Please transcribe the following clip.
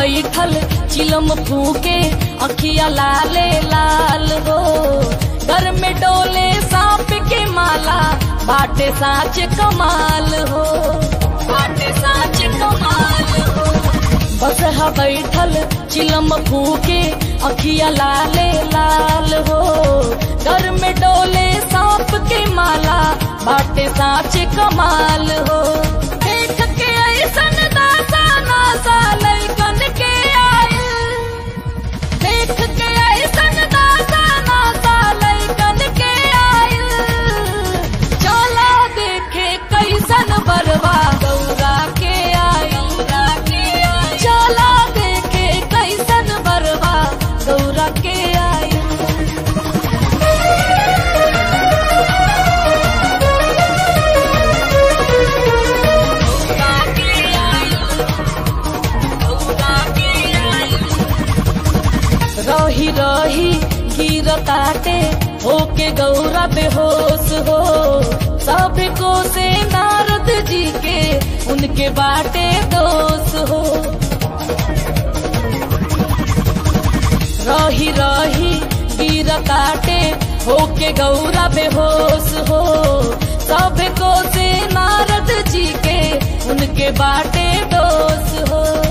बैठल चिलम फूके अखिया लाले लाल हो घर में डोले सांप के माला बाटे साच कमाल हो बाटे साच कमाल हो बस हा बैठल चिलम फूके अखिया लाले लाल हो घर में डोले सांप के माला बाटे साच कमाल हो देख के ऐसन दासा नासा लैकन के आयल देख के ऐसन दासा नासा लैकन के आयल चला देखे कैसन बरवा गौरा के आयल चला देखे कैसन बरवा गौरा के आयल रही रही गिर काटे होके गौरा बेहोश हो सब को से नारद जी के उनके बाटे दोष हो रही रही गिर काटे होके गौरा बेहोश हो सब को से नारद जी के उनके बाटे दोष हो